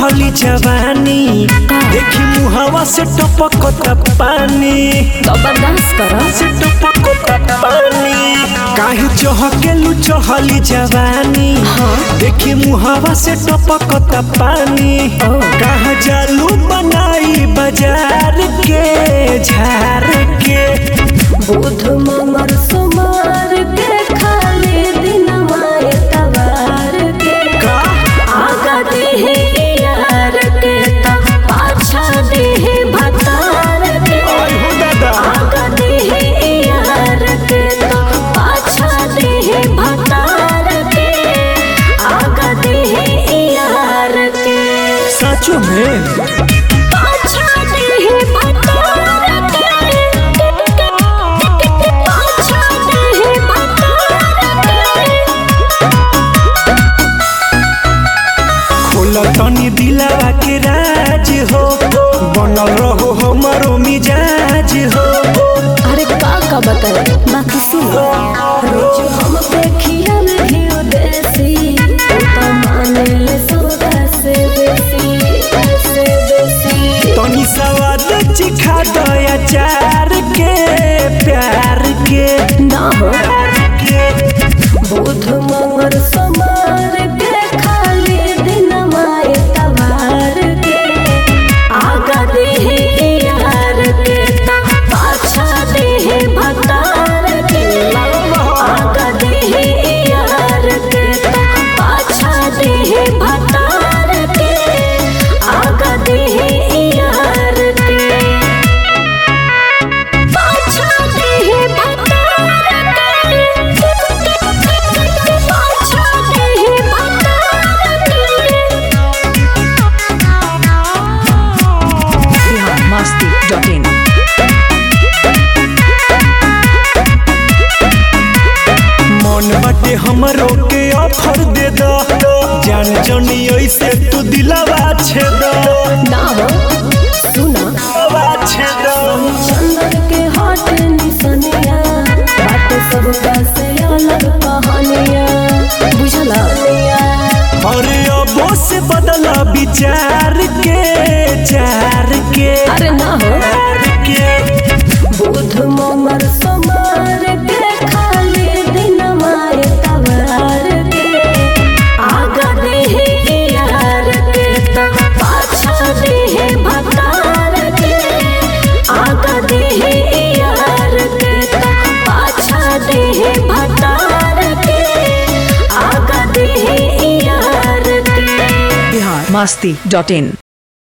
चढ़ली जवानी देखी मुहावा से टपकता पानी जबरदस्त कर से टपकता पानी काहे चहकेलू चढ़ली जवानी देखी मुहावा से टपकता पानी कहाँ जालू बनाई बाजार के झार के बुध मंगर सोमवार के खाली दिन माए तवार के का आगा देहे यार के त पाछा देहे भतार के आई हो दादा आगा देहे यार के त पाछा देहे भतार के आगा देहे यार के सचो में पाछा देहे भतार के पाछा देहे भतार के खोल तनी दिलावा के राज हो बनल रहो हमारो मिजाज हो अरे का का बताए बाकी सुनो रोज हम देखिया में घियो देसी तो माने ले सौदा से बेसी से बेसी तनी सवाद चिखा दया चार के प्यार के ना हो प्यार के बुध मंगर सोमवार के खाली दिन माए तवार के आगा देहे यार के ता पाछा देहे भतार के आगा देहे यार के ता पाछा देहे भतार के आगा देहे यार के पाछा देहे भतार के पाछा देहे भतार के biharmasti.in मन बाटे हमरो के ऑफर दे दो जान जनी ऐसे तू दिलावा छेद ना हो सुना दिलावा छेद चंदन के हाट निसनिया बात सब का से अलग कहानिया बुझला अरे अबो से बदला विचार के चार के अरे ना हो चार के बुध मंगर सोमवार के खाली दिन माए तवार के आगा देहे यार के त पाछा देहे भतार के आगा देहे यार के त पाछा देहे भतार के आगा देहे यार के biharmasti.in